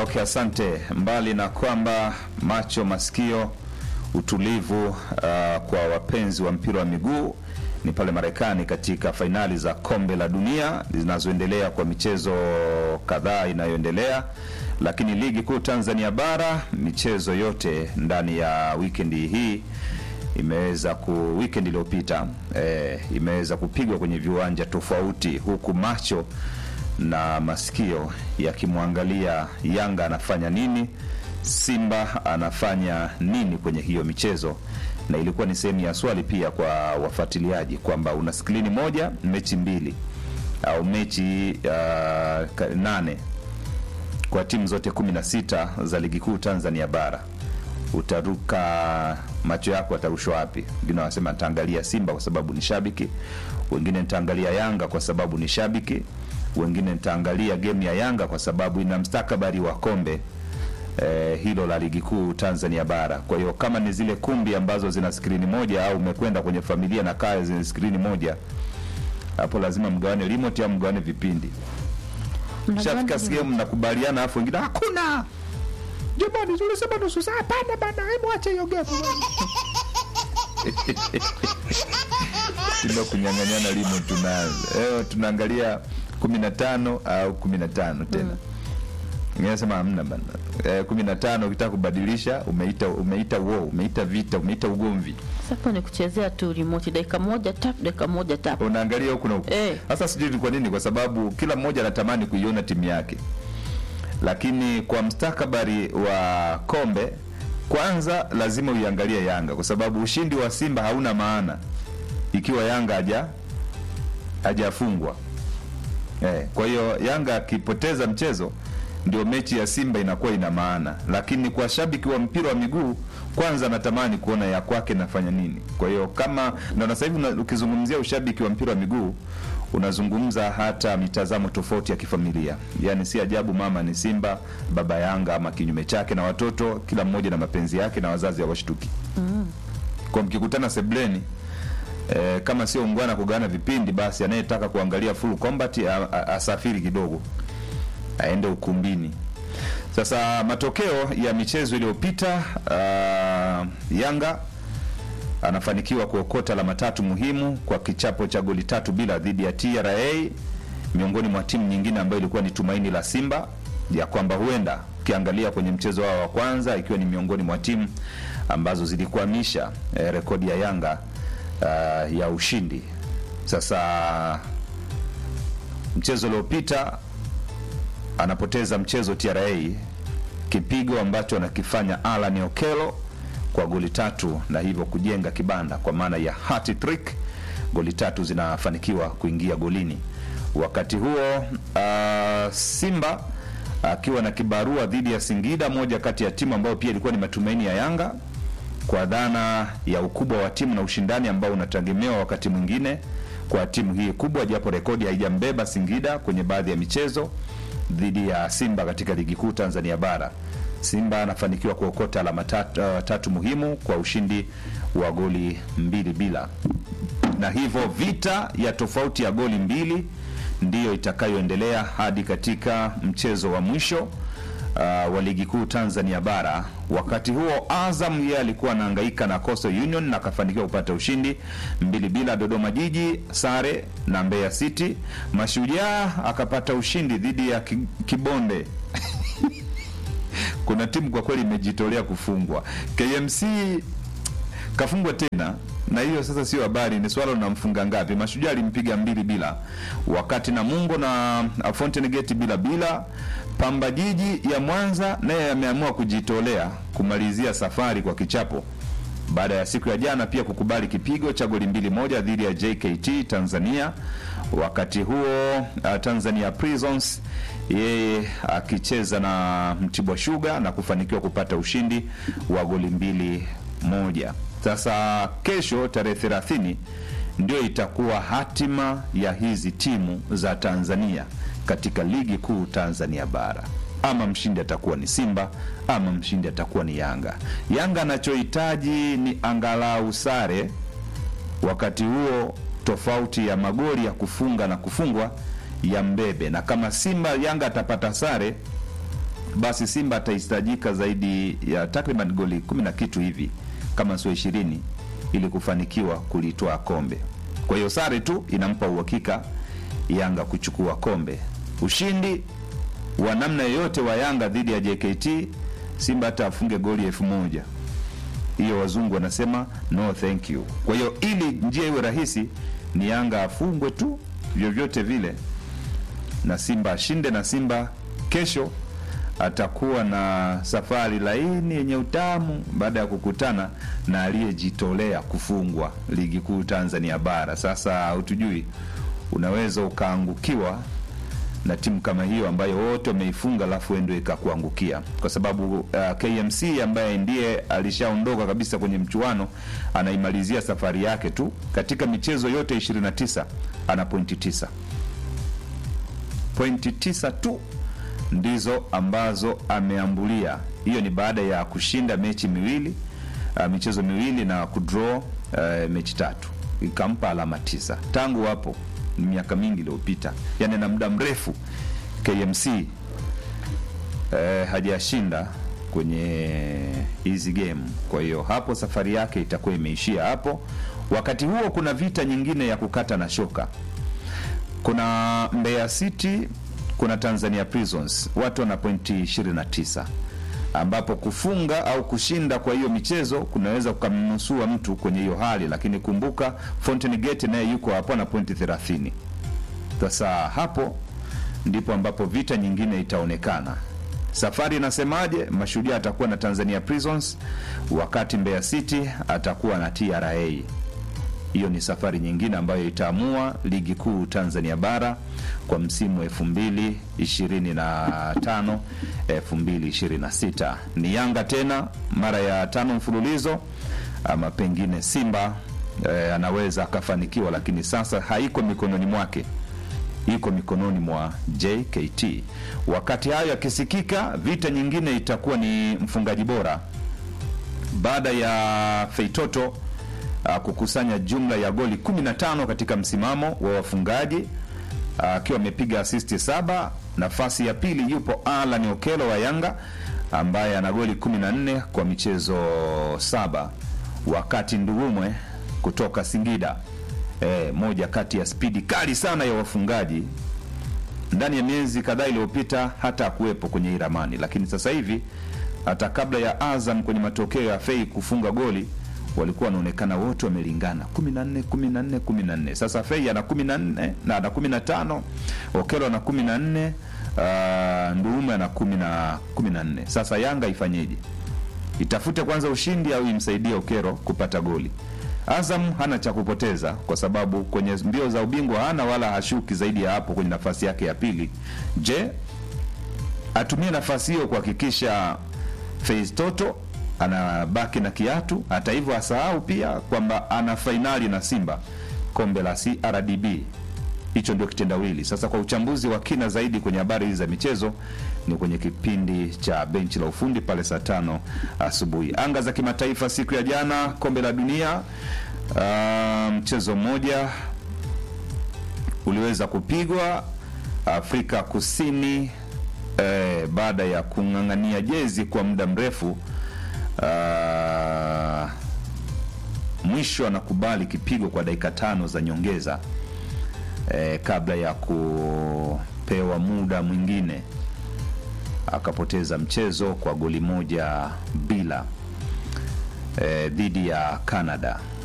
Okay, asante. Mbali na kwamba macho, masikio, utulivu uh, kwa wapenzi wa mpira wa miguu ni pale Marekani katika fainali za kombe la dunia zinazoendelea kwa michezo kadhaa inayoendelea, lakini ligi kuu Tanzania bara michezo yote ndani ya wikendi hii imeweza ku weekend iliyopita eh, imeweza kupigwa kwenye viwanja tofauti, huku macho na masikio yakimwangalia Yanga anafanya nini, Simba anafanya nini kwenye hiyo michezo, na ilikuwa ni sehemu ya swali pia kwa wafuatiliaji kwamba una skrini moja mechi mbili au mechi uh, nane kwa timu zote kumi na sita za ligi kuu Tanzania bara utaruka macho yako atarushwa wapi? Wengine wanasema nitaangalia Simba kwa sababu ni shabiki, wengine nitaangalia Yanga kwa sababu ni shabiki, wengine nitaangalia game ya Yanga kwa sababu ina mstakabali wa kombe eh, hilo la ligi kuu Tanzania bara. Kwa hiyo kama ni zile kumbi ambazo zina skrini moja au umekwenda kwenye familia na kaya zenye skrini moja, hapo lazima mgawane remote au mgawane vipindi. Shafika sehemu mnakubaliana, afu wengine hakuna Jamani, ulisema nusu saa? Hapana bana, hebu acha hiyo game. Sima kunyang'anyana limo tunaanza. Leo tunaangalia 15 au 15 tena. Mm. Nasema hamna bana. Eh, 15 ukitaka kubadilisha umeita umeita war, umeita vita, umeita ugomvi. Sasa ni kuchezea tu remote dakika moja tap, dakika moja tap. Unaangalia huku na huku. Eh. Sasa sijui ni kwa nini, kwa sababu kila mmoja anatamani kuiona timu yake lakini kwa mstakabali wa kombe, kwanza lazima uiangalie Yanga kwa sababu ushindi wa Simba hauna maana ikiwa Yanga haja hajafungwa. Eh, kwa hiyo Yanga akipoteza mchezo ndio mechi ya Simba inakuwa ina maana, lakini kwa shabiki wa mpira wa miguu kwanza natamani kuona ya kwake nafanya nini. Kwa hiyo kama na sasa hivi ukizungumzia ushabiki wa mpira wa miguu unazungumza hata mitazamo tofauti ya kifamilia. Yaani si ajabu mama ni Simba, baba Yanga ama kinyume chake, na watoto kila mmoja na mapenzi yake, na wazazi hawashtuki mm. Kwa mkikutana sebleni e, kama sio ungwana kugawana vipindi, basi anayetaka kuangalia full combat a, a, asafiri kidogo aende ukumbini. Sasa matokeo ya michezo iliyopita, uh, Yanga anafanikiwa kuokota alama tatu muhimu kwa kichapo cha goli tatu bila dhidi ya TRA, miongoni mwa timu nyingine ambayo ilikuwa ni tumaini la Simba ya kwamba huenda ukiangalia kwenye mchezo wao wa kwanza, ikiwa ni miongoni mwa timu ambazo zilikwamisha eh, rekodi ya Yanga uh, ya ushindi. Sasa mchezo uliopita anapoteza mchezo TRA, kipigo ambacho anakifanya Alan Okelo kwa goli tatu na hivyo kujenga kibanda kwa maana ya hat trick. Goli tatu zinafanikiwa kuingia golini. Wakati huo uh, Simba akiwa uh, na kibarua dhidi ya Singida, moja kati ya timu ambayo pia ilikuwa ni matumaini ya Yanga kwa dhana ya ukubwa wa timu na ushindani ambao unategemewa wakati mwingine kwa timu hii kubwa, japo rekodi haijambeba Singida kwenye baadhi ya michezo dhidi ya Simba katika ligi kuu Tanzania bara. Simba anafanikiwa kuokota alama tatu, uh, tatu muhimu kwa ushindi wa goli mbili bila, na hivyo vita ya tofauti ya goli mbili ndiyo itakayoendelea hadi katika mchezo wa mwisho uh, wa ligi kuu Tanzania bara. Wakati huo Azam yeye alikuwa anahangaika na Coastal Union na akafanikiwa kupata ushindi mbili bila. Dodoma Jiji sare na Mbeya City. Mashujaa akapata ushindi dhidi ya Kibonde kuna timu kwa kweli imejitolea kufungwa. KMC kafungwa tena, na hiyo sasa sio habari, ni swala unamfunga ngapi. Mashujaa alimpiga mbili bila, wakati Namungo na Fountain Gate bila bila. Pamba Jiji ya Mwanza naye ameamua kujitolea kumalizia safari kwa kichapo baada ya siku ya jana pia kukubali kipigo cha goli mbili moja dhidi ya JKT Tanzania. Wakati huo uh, Tanzania Prisons yeye akicheza na Mtibwa Sugar na kufanikiwa kupata ushindi wa goli mbili moja. Sasa kesho tarehe 30 ndio itakuwa hatima ya hizi timu za Tanzania katika ligi kuu Tanzania bara. Ama mshindi atakuwa ni Simba ama mshindi atakuwa ni Yanga. Yanga anachohitaji ni angalau sare, wakati huo tofauti ya magoli ya kufunga na kufungwa ya mbebe, na kama Simba Yanga atapata sare basi Simba atahitajika zaidi ya takriban goli kumi na kitu hivi kama sio ishirini ili kufanikiwa kulitoa kombe. Kwa hiyo sare tu inampa uhakika Yanga kuchukua kombe. Ushindi wa namna yoyote wa Yanga dhidi ya JKT, Simba hata afunge goli elfu moja hiyo wazungu wanasema no thank you. Kwa hiyo ili njia iwe rahisi ni Yanga afungwe tu vyovyote vile na Simba ashinde, na Simba kesho atakuwa na safari laini yenye utamu baada ya kukutana na aliyejitolea kufungwa ligi kuu Tanzania bara. Sasa hutujui, unaweza ukaangukiwa na timu kama hiyo ambayo wote wameifunga alafu ndio ikakuangukia, kwa sababu uh, KMC ambaye ndiye alishaondoka kabisa kwenye mchuano anaimalizia safari yake tu katika michezo yote 29 ana pointi tisa, pointi tisa tu ndizo ambazo ameambulia. Hiyo ni baada ya kushinda mechi miwili uh, michezo miwili na kudraw uh, mechi tatu, ikampa alama tisa. Tangu hapo ni miaka mingi iliyopita, yani na muda mrefu KMC eh, hajashinda kwenye hizi game. Kwa hiyo hapo safari yake itakuwa imeishia hapo. Wakati huo kuna vita nyingine ya kukata na shoka. Kuna Mbeya City, kuna Tanzania Prisons, watu wana pointi 29 ambapo kufunga au kushinda kwa hiyo michezo kunaweza kukamnusua mtu kwenye hiyo hali, lakini kumbuka Fountain Gate naye yuko hapo na pointi 30. Sasa hapo ndipo ambapo vita nyingine itaonekana. Safari inasemaje? Mashujaa atakuwa na Tanzania Prisons, wakati Mbeya City atakuwa na TRA. Hiyo ni safari nyingine ambayo itaamua ligi kuu Tanzania bara kwa msimu 2025 2026. Ni Yanga tena mara ya tano mfululizo, ama pengine Simba eh, anaweza akafanikiwa, lakini sasa haiko mikononi mwake, iko mikononi mwa JKT. Wakati hayo yakisikika, vita nyingine itakuwa ni mfungaji bora baada ya Feitoto uh, kukusanya jumla ya goli 15 katika msimamo wa wafungaji akiwa uh, amepiga asisti saba. Nafasi ya pili yupo Alan Okelo wa Yanga ambaye ana goli 14 kwa michezo saba, wakati Ndurumwe kutoka Singida e, moja kati ya spidi kali sana ya wafungaji ndani ya miezi kadhaa iliyopita hata akuwepo kwenye hii ramani, lakini sasa hivi hata kabla ya Azam kwenye matokeo ya Fei kufunga goli walikuwa wanaonekana wote wamelingana 14 14 14. Sasa Fei ana 14 na ana 15, Okelo ana 14, uh, Ndurume ana 10 na 14. Sasa Yanga ifanyeje? Itafute kwanza ushindi au imsaidie Okero kupata goli? Azam hana cha kupoteza kwa sababu kwenye mbio za ubingwa hana wala hashuki zaidi ya hapo kwenye nafasi yake ya pili. Je, atumie nafasi hiyo kuhakikisha Fei Toto anabaki na kiatu. Hata hivyo, asahau pia kwamba ana fainali na Simba kombe la CRDB. Hicho ndio kitendawili. Sasa kwa uchambuzi wa kina zaidi kwenye habari hizi za michezo ni kwenye kipindi cha benchi la ufundi pale saa tano asubuhi. Anga za kimataifa siku ya jana, kombe la dunia, uh, mchezo mmoja uliweza kupigwa Afrika Kusini eh, baada ya kung'ang'ania jezi kwa muda mrefu Uh, mwisho anakubali kipigo kwa dakika tano za nyongeza eh, kabla ya kupewa muda mwingine akapoteza mchezo kwa goli moja bila eh, dhidi ya Canada.